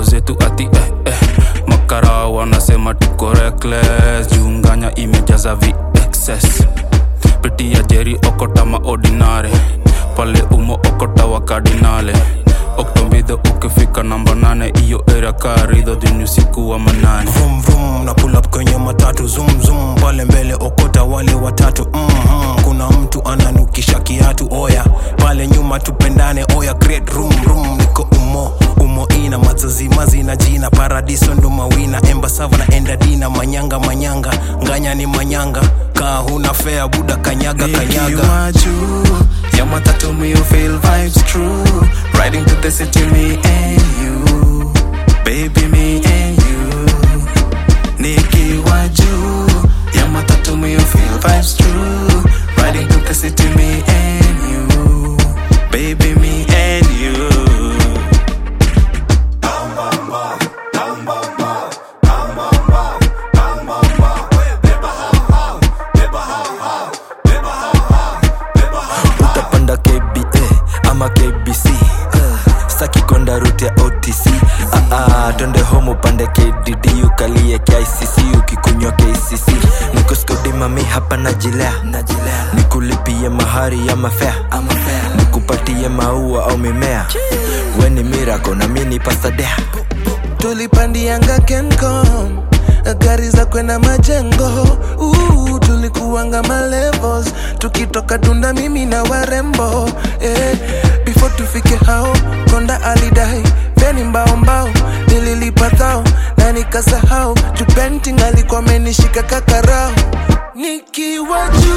zetu ati eh, eh. makara wanasema tuko reckless junganya imejaza vexes pitia jeri okota maordinare pale umo okota wa kardinale oktombidho ukifika namba nane iyo era karidho juni usiku wa manane vum vum na pull up kwenye matatu zoom zoom pale mbele okota wale watatu mm-hmm. kuna mtu ananukisha kiatu oya pale nyuma tupendane oya great room room niko umo umo ina mazazimazi na jina paradiso ndo mawina embasava na endadina manyanga manyanga nganya ni manyanga kaa huna fea buda kanyaga kanyaga Nikiwa juu ya matatu me you feel vibes true Riding to the city me and you Baby me and you Nikiwa juu ya matatu me you feel vibes true Riding to the city me and you Baby me and you utapanda kba ama kbc uh, staki kwenda rute ya otc uh, uh, twende home upande kdd ukalie kicc ukikunywa kcc nikuskudimami hapa najilea nikulipie mahari ya mafea nikupatie maua au mimea weni mirako na mini pasadea tulipandianga kencom gari za kwenda majengo uh, tulikuanga malevels tukitoka dunda mimi na warembo eh, before tufike hao konda alidai feni mbao mbao nililipa thao na nikasahau tupenting alikuwa amenishika kakarao nikiwa juu